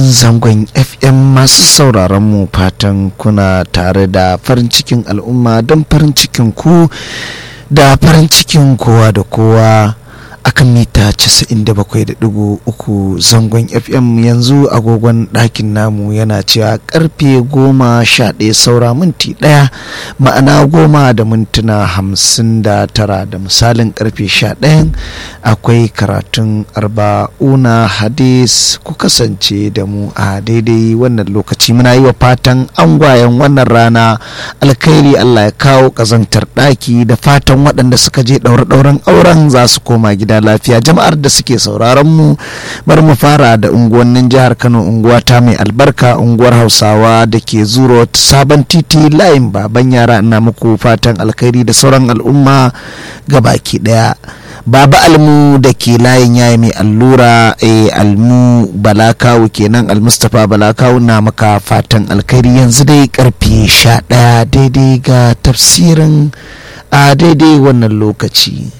zangon fm masu sauraron mu fatan kuna tare da farin cikin al'umma don farin cikin ku da farin cikin kowa da kowa akan mita 97.3 zangon fm yanzu agogon ɗakin namu yana cewa karfe goma sha ɗaya saura minti ɗaya ma'ana goma da mintuna hamsin da tara da misalin karfe sha ɗayan akwai karatun arba'una hadis ku kasance da mu a daidai wannan lokaci muna yi wa fatan angwayen wannan rana alkhairi allah ya kawo ƙazantar ɗaki da fatan waɗanda suka je ɗaure-ɗauren auren za su koma gida gida lafiya jama'ar da suke sauraron mu bari mu fara da unguwannin jihar kano unguwa ta mai albarka unguwar hausawa da ke zuro sabon titi layin baban yara ina muku fatan alkhairi da sauran al'umma baki daya baba almu da ke layin yayi mai allura a almu balakawu kenan almustapha balakawu na maka fatan alkhairi yanzu dai karfe sha ɗaya daidai ga tafsirin a daidai wannan lokaci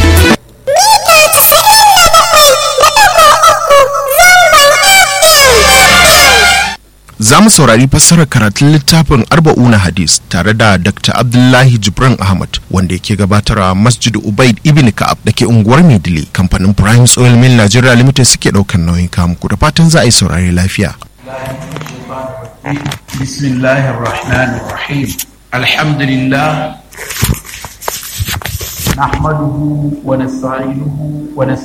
za mu saurari fassarar karatun littafin arba'una hadis tare da dr abdullahi jibran ahmad wanda yake gabatarwa masjid ubaid ibn ka'ab da ke unguwar maidili kamfanin prime oil mill nigeria limited suke daukan nauyin kamuku da fatan za a yi saurari lafiya بسم الله الرحمن الرحيم الحمد لله نحمده ونستعينه ونستغفره